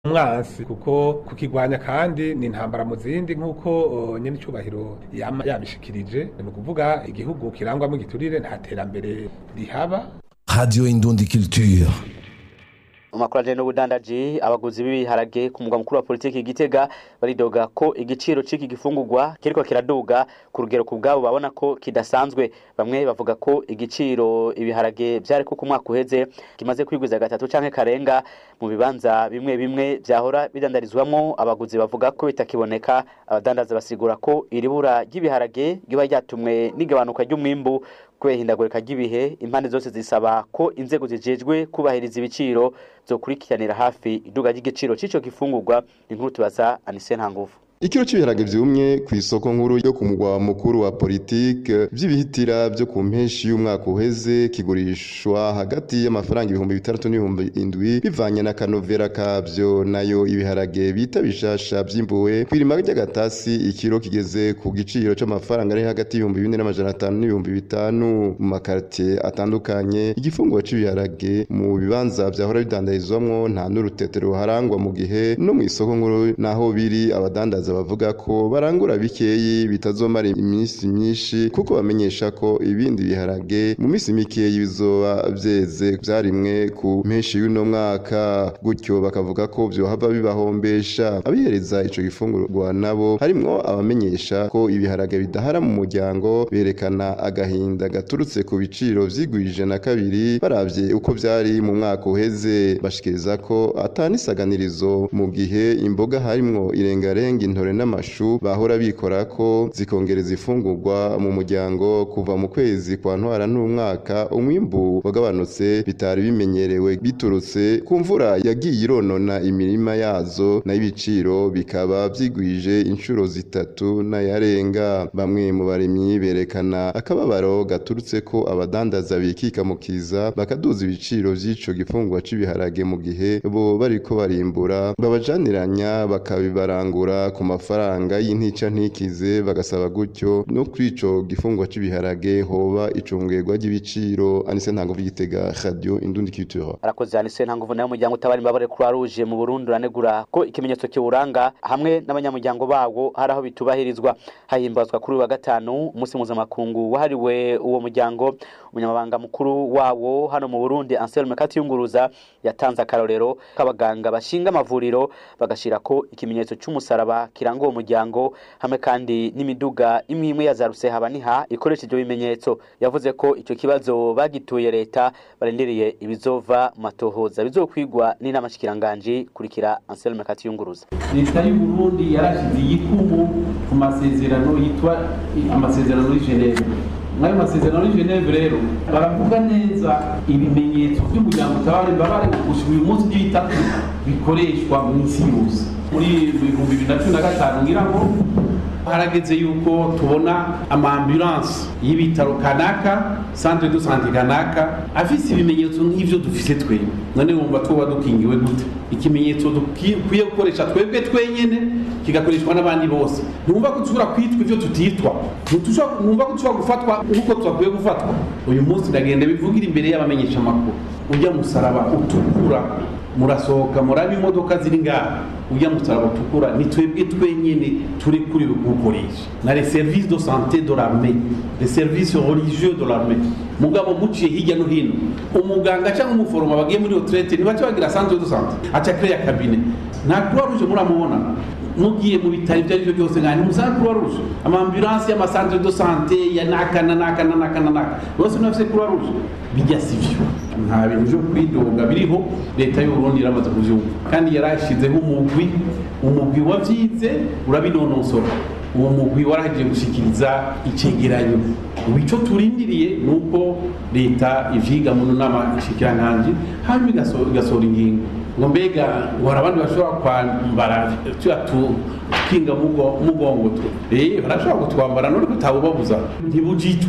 umwansi kuko kukigwanya kandi ni intambara mu zindi nk'uko uh, nyene icubahiro yama yabishikirije ni ukuvuga igihugu kirangwamo igiturire nta terambere rihaba Radio Indundi Culture. mu makuru ajanye n'ubudandaji abaguzi b'ibiharage ku mugwa mukuru wa politiki Gitega baridoga ko igiciro c'iki gifungurwa kiriko kiraduga ku rugero ku bwabo babona ko kidasanzwe bamwe bavuga ko igiciro ibiharage vyari ko ku mwaka uheze kimaze kwigwiza gatatu canke karenga mu bibanza bimwe bimwe vyahora bidandarizwamwo abaguzi bavuga ko bitakiboneka abadandaza basigura ko iribura ry'ibiharage riba ryatumwe n'igabanuka ry'umwimbu kubera ihindagurika ry'ibihe impande zose zisaba ko inzego zijejwe kubahiriza ibiciro zokurikiranira hafi iduga ry'igiciro c'ico gifungurwa inkuru tubaza Anise Ntanguvu Ikiro cy'ibiharage vyumye ku isoko nkuru yo ku mugwa mukuru wa politike vy'ibihitira vyo ku mpeshi y'umwaka uheze kigurishwa hagati y'amafaranga ibihumbi bitandatu n'ibihumbi indwi bivanye na kanovera kavyo nayo ibiharage bita bishasha vyimbuwe kw'irima ry'agatasi ikiro kigeze ku giciro c'amafaranga ari hagati y'ibihumbi bine n'amajana atanu n'ibihumbi bitanu mu makartie atandukanye igifunguro c'ibiharage mu bibanza vyahora bidandarizwamwo nta n'urutetero ruharangwa mu gihe no mu isoko nkuru naho biri abadandaza bavuga ko barangura bikeyi bitazomara iminsi myinshi kuko bamenyesha ko ibindi biharage mu minsi mikeyi bizoba vyeze vyarimwe ku mpeshi y'uno mwaka gutyo bakavuga ko vyohava bibahombesha abihereza ico gifungurwa nabo harimwo abamenyesha ko ibiharage bidahara mu muryango berekana agahinda gaturutse ku biciro vyigwije na kabiri baravye uko vyari mu mwaka uheze bashikiriza ko atanisaganirizo mu gihe imboga harimwo irengarenga intore n'amashu bahora bikora ko zikongereza ifungurwa mu muryango kuva mu kwezi kwa ntwara n'umwaka umwimbu wagabanutse bitari bimenyerewe biturutse ku mvura yagiye ironona imirima yazo nayo ibiciro bikaba vyigwije inshuro zitatu n'ayarenga bamwe mu barimyi berekana akababaro gaturutse ko abadandaza bikika mu kiza bakaduza ibiciro vy'ico gifungurwa c'ibiharage mu gihe bo bariko barimbura babajaniranya bakabibarangura ku mafaranga y'intica ntikize bagasaba gutyo no kuri ico gifungwa c'ibiharage hoba icungerwa ry'ibiciro anise ntango vy'igitega radio indundi culture arakoze Anise Ntanguvu nayo umuryango utabara imbabare Croix Rouge mu Burundi uranegura ko ikimenyetso kiwuranga hamwe n'abanyamuryango bawo hari aho bitubahirizwa hahimbazwa kuri uyu wa gatanu umunsi mpuzamakungu wahariwe uwo muryango umunyamabanga mukuru wawo hano mu Burundi Anselme Katiyunguruza yatanze akarorero k'abaganga bashinga amavuriro bagashira ko ikimenyetso c'umusaraba kiranga uwo muryango hamwe kandi n'imiduga imwe imwe ya za rusehaba-niha ikoresha ivyo bimenyetso yavuze ko ico kibazo bagituye leta barindiriye ibizova mu matohoza bizokwigwa n'inama shikiranganji kurikira Anselme Katiyunguruza leta y'u Burundi yarashize igikumu ku masezerano yitwa amasezerano y'i Geneve mwayo masezerano y'i Geneve rero baravuga neza ibimenyetso by'umuryango utabara imbabare gushika uyu munsi by'itatu bikoreshwa mu isi yose muri ibihumbi bibiri na cumi na gatanu ngira ngo harageze yuko tubona amaambulanse y'ibitaro kanaka centre de santé kanaka afise ibimenyetso nk'ivyo dufise twebwe none wumva twoba dukingiwe gute ikimenyetso dukwiye gukoresha twebwe twenyene kigakoreshwa n'abandi bose ntumva ko dushobora kwitwa ivyo tutitwa ntumva ko dushobora gufatwa nk'uko twakwiye gufatwa uyu munsi ndagenda bivugira imbere y'abamenyesha amakuru ujya musaraba utukura murasohoka muraba imodoka ziri ngaha ujya musaraba utukura ni twebwe twenyene turi kuri gukoresha na les services de santé de l'armée les services religieux de l'armée mugabo muciye hirya no hino umuganga cyangwa umuforoma bagiye muri retraite ntibace bagira centre de santé aca créer cabinet nta croix rouge muramubona mugiye mu bitaro ibyo ari byo byose nka ntimusanga croix rouge amambulanse y'amasantre de santé ya naka na naka na naka na naka bose ntibafise croix rouge bijya sivyo nta bintu vyo kwidoga biriho leta y'uburundi iramaze kuvyumva kandi yarashizeho umugwi umugwi wavyize urabinonosora uwo mugwi waragiye gushikiriza icegeranyo ubu ico turindiriye ni uko leta ivyiga mu nama nshikiranganji hanyuma igasohora ingingo ngo mbega ngo hari abandi bashobora kwambara tuya tukinga mugongo eh barashobora kutwambara none kutabubabuza ntibujitwe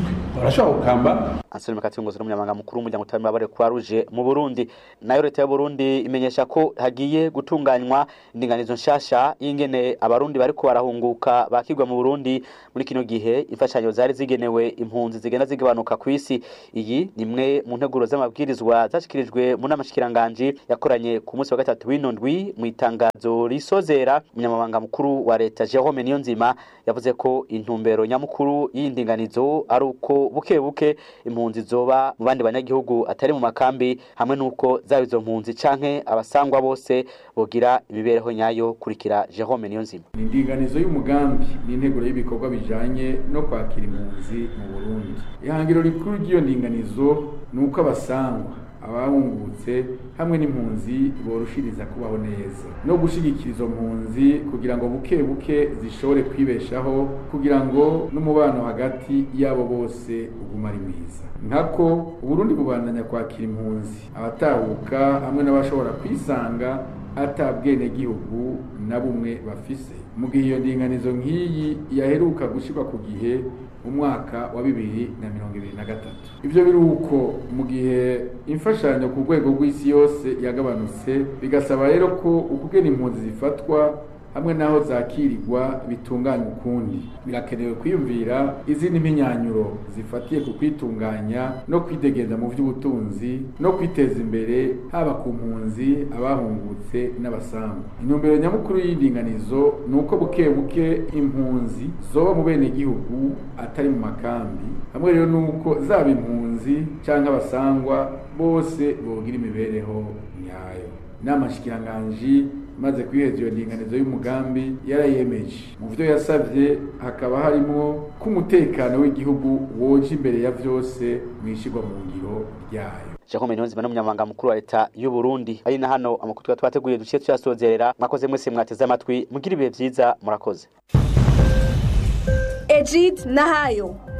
barashobora gukamba Anselme Katungozi n'umunyamabanga mukuru w'umuryango utabara Croix Rouge mu Burundi nayo leta y'u Burundi imenyesha ko hagiye gutunganywa indinganizo nshasha y'ingene abarundi bariko barahunguka bakigwa mu Burundi muri kino gihe imfashanyo zari zigenewe impunzi zigenda zigabanuka ku isi iyi ni imwe mu nteguro z'amabwirizwa zashikirijwe mu nama shikiranganji yakoranye ku munsi wa gatatu w'ino ndwi mu itangazo risozera umunyamabanga mukuru wa leta Jerome Niyonzima yavuze ko intumbero nyamukuru y'indinganizo ari uko buke buke impunzi zoba mu bandi banyagihugu atari mu makambi hamwe n'uko zaba izo mpunzi canke abasangwa bose bogira imibereho nyayo kurikira Jerome Niyonzima ni indinganizo y'umugambi n'integuro y'ibikorwa bijanye no kwakira impunzi mu Burundi ihangiro rikuru ry'iyo ndinganizo ni uko abasangwa abahungutse hamwe n'impunzi borushiriza kubaho neza no gushigikira izo mpunzi kugira ngo buke buke zishobore kwibeshaho kugira ngo n'umubano hagati yabo bose uguma ari mwiza nkako uburundi bubandanya kwakira impunzi abatahuka hamwe n'abashobora kwisanga ata bwenegihugu na bumwe bafise mu gihe iyo ndinganizo nk'iyi yaheruka gushyirwa ku gihe mu mwaka wa bibiri na mirongo ibiri na gatatu ibyo biri uko mu gihe imfashanyo ku rwego rw'isi yose yagabanutse bigasaba rero ko ukugena impunzi zifatwa hamwe n'aho zakirirwa bitunganya ukundi birakenewe kwiyumvira izindi mpinyanyuro zifatiye ku kwitunganya no kwidegeza mu by'ubutunzi no kwiteza imbere haba ku mpunzi abahungutse n'abasangwa intumbero nyamukuru y'indinganizo ni uko buke buke impunzi zoba mu bene gihugu atari mu makambi hamwe rero nuko zaba impunzi cyangwa abasangwa bose bogira imibereho nyayo inama shikiranganji maze kwiheza iyo ndinganizo y'umugambi yarayemeje mu byo yasabye hakaba harimo ko umutekano w'igihugu woje imbere ya byose mu ishyirwa mu ngiro ryayo Jerome Niyonzima n'umunyamabanga mukuru wa leta y'u Burundi ari na hano amakuru twari twateguye duciye tuyasozerera mwakoze mwese mwateze amatwi mugira ibihe byiza murakoze Ejid Nahayo